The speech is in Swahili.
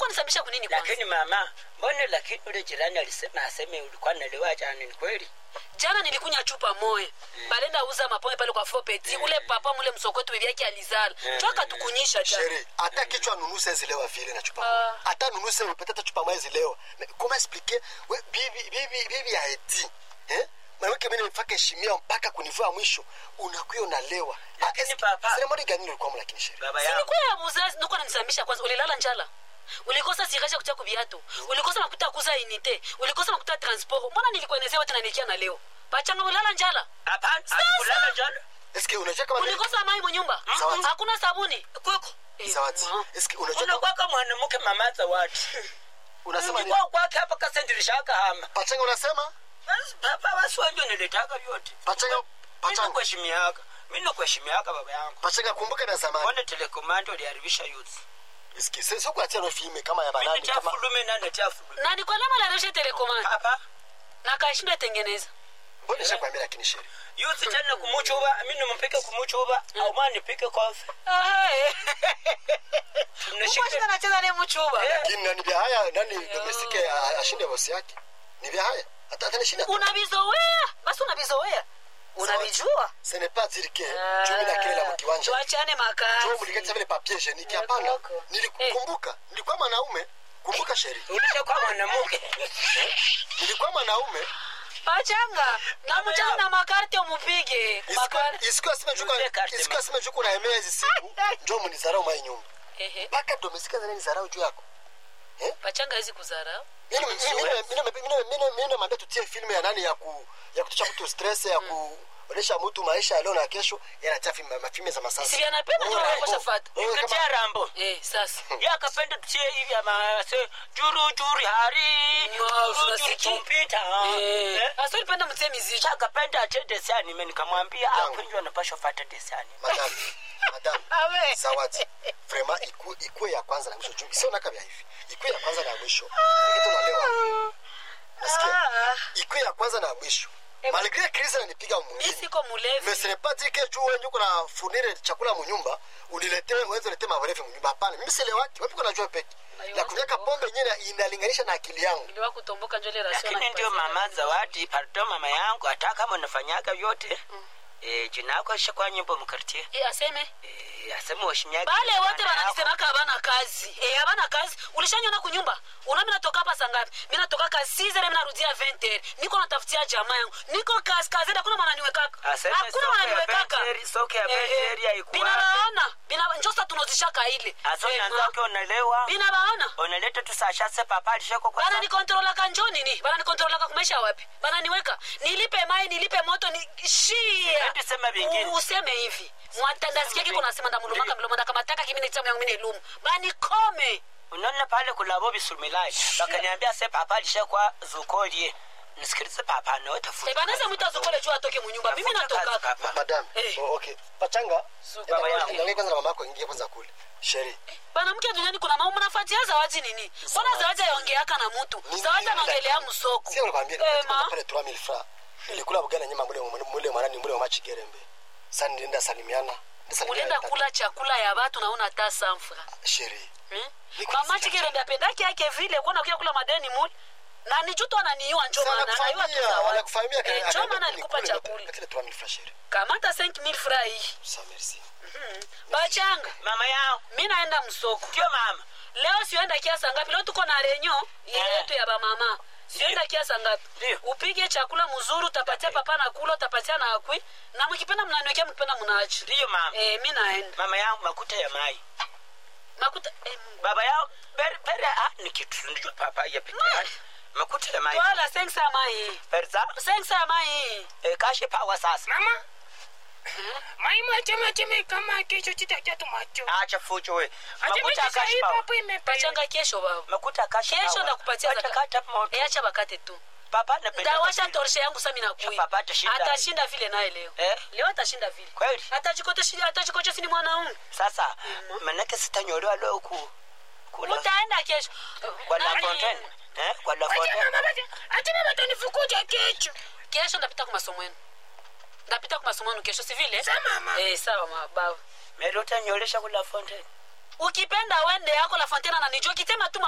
nisambisha kunini kwanza lakini mama mbone lakini ule jirani alisema aseme ulikuwa nalewa jana ni kweli jana nilikunya chupa moya balenda uza mapombe pale kwa fopeti ule papa mule msokoto bibi yake alizala Mm. choka tukunyisha jana sheri hata kichwa nunuse zilewa vile na chupa Ah. moja. hata nunuse peut-être chupa moja zilewa Mais comment expliquer we bibi bibi bibi ya eti eh mwanamke mimi nimfaka heshimia mpaka kunivua mwisho unakuwa unalewa Lakini papa- sasa mbona gani ulikuwa mlakini sheri baba yangu silikuwa ya buzazi niko nanisambisha kwanza ulilala njala ulikosa sirasha kutia kubiato ulikosa makuta ya kuza inite ulikosa makuta ya transport mbona nilikuenezea wote nanikia na leo pachanga ulilala njala hapana Sasa! akulala jana eske unajua kama mimi- ulikosa mai munyumba Zawadi. hakuna sabuni kuko Eh, zawadi ma. eske unajua kama- unakwaka mwanamke mama zawadi unasema nini ulikuwa kwake hapa kasendirishaka hama pachanga unasema basi papa basi wanjo nilitaka vyote pachanga mimi pachanga nakuheshimiaka mimi nakuheshimiaka baba yangu pachanga kumbuka na zamani mbone telekomando liharibisha youth eske sio kuatia no filme kama ya mimi banani tia kama fulume na natia fulume na nikwalama lareshe telekomanda papa na kashinda tengeneza mbona nishakwambia lakini sheri youth tena kumuchuba mimi nimpike kumuchuba au mwana nipike kofi Tunashika- nacheza ne muchuba Eh. lakini nani vya haya nani domestike a- ashinde bosi yake ni vya haya hata hata nishinda unavizoea basi unavizoea unavijua ce n'est pas dire que chumi na kile la mkiwanja tuachane jo makazi mlikata vile papier hygienique Ya hapana kwako. nilikumbuka nilikuwa mwanaume kumbuka sheri ulishakuwa mwanamke nilikuwa mwanaume pachanga na mchana na makarte umupige makarte isiku asime juko Tuzie karte, isiku ma. asime juko na emea hizi siku njo mnizarau mai nyumba ehe mpaka domestika zana nizarau juu yako pachanga hizi kuzara mimi mimi mimi mimi mimi mimi namwambia tutie filmu ya nani ya ku ya kutusha mtu stress ya kuonesha mtu maisha ya leo na kesho yanatia filmu mafilmu za masasa si anapenda ndio Oh, anakosha oh, fata oh, kama- katia rambo eh sasa ye akapenda tutie hivi ama se juru juri hari No, juru juri tunasikia. tumpita eh Eh. asa ulipenda mtie miziki Kisha akapenda atie desani mimi nikamwambia Yangu. akwinjwa napasha fata desani madam madam Awe. zawadi vraiment iku ikue ya kwanza na mwisho juu sio nakabia hivi ikue ya kwanza na mwisho kitu nalewa nasikia Ah, ikue ya kwanza na mwisho malgré crise ananipiga mimi mwingine siko mulevi mais ce n'est pas dire que juu wewe uko na fournir chakula munyumba uniletee uweze ulete marefu munyumba hapana mimi sile watu wapi kuna jua peke ya kunyaka pombe yenyewe inalinganisha na akili yangu niliwa kutomboka njole rasio lakini ndio mama zawadi pardon mama yangu hata kama unafanyaga vyote eh, jina yako ishakuwa nyimbo mkartie eh aseme eh, asema washinyagi bale wote jina yako. wananisemaka habana kazi eh habana kazi ulishanyona kunyumba una mimi natoka hapa sangapi mimi natoka ka 6 mimi narudia 20 niko natafutia jamaa yangu niko kazi kazi hakuna mwana niwekaka Aseme hakuna soke mwana ya niwekaka Benteri, soke ya Benteri haikuwapi. binabaona bina njosa tunozishaka ile Asa Eh, unaanzake unalewa binabaona unaleta tu sashase papa alishako kwa bana sa- nikontrolaka njo nini bana nikontrolaka kumaisha wapi bana niweka nilipe mai nilipe moto ni shia Eti sema vingine. U- useme hivi mwatandasikia kiko nasema ndamulumaka mlomo ndakamataka kimi nitamu yangu mine lumu bani kome unaona pale kulabo bisulumilai bakaniambia se papa alishakwa zukolie nisikilize papa nawe tafuta banaweza mwita zukole juu atoke munyumba mimi Tafuta kazi, natoka papa. madam Eh. oh, okay pachanga Suka, enda baba kwanza- yangu. enda kwanza na mamako ingie kwanza kule sheri banamke duniani kuna maumu nafatia zawadi ni nini mbona zawadi aiongeaka na mutu Ni- zawadi ni- anaongelea msoko sio nakwambia Eh, nilipata ma. pale 3000 francs nilikula bugana nyama mule mule mwanani mule wa machigerembe sasa nilienda salimiana ulienda kula chakula ya watu naona hata sanfra sheri Hmm? Niko mama nasikia chikerende apendaki yake vile kuona kuya kula madeni muli na ni juto ananiiwa njo Sana maana anaiwa tu kufamia, zawadi. wanakufahamia Eh, kana- njo maana kana- alikupa nikule, chakula katile 3000 francs sheri kamata 5000 fra hii sa merci bachanga mama yangu mi naenda msoko ndio mama leo sienda kiasa ngapi leo tuko na renyo Eh. yetu ya bamama sienda kiasa ngapi Ndio. upige chakula mzuri utapatia papa na kula utapatia na akwi na mkipenda mnaniwekea mkipenda mnaachi ndiyo mama eh, mi naenda mama yangu makuta ya mai makuta eh, Mungu. baba yao bere bere ah ni kitu ndio papa ya peke yake makuta ya mai twala sengsa ya mai perza sengsa ya mai eh, kashe pawa sasa mama mai mwachemacheme kama kesho chitakia tumacho acha fujo we makuta kashe achemechesahii pawa papo imepachanga pachanga kesho baba makuta kashe kesho pawa. ndakupatia Acha zaka- kata moto Eh, acha bakate tu papa anapenda ndawasha vile. torshe yangu sami nakui Papa atashinda. atashinda vile naye leo Eh? leo atashinda vile Kweli? atajikocha sini mwanaume sasa manake sitanyolewa leo ku kula utaenda kesho kwa la Nani? fontaine eh kwa la acha fontaine mama basi acha mama tanifukuja kesho kesho ndapita ku masomo yenu ndapita ku masomo yenu kesho si vile Sa mama. eh, sawa mababa mero utanyolesha kula fontaine ukipenda wende yako la fontena na nijua kitema tu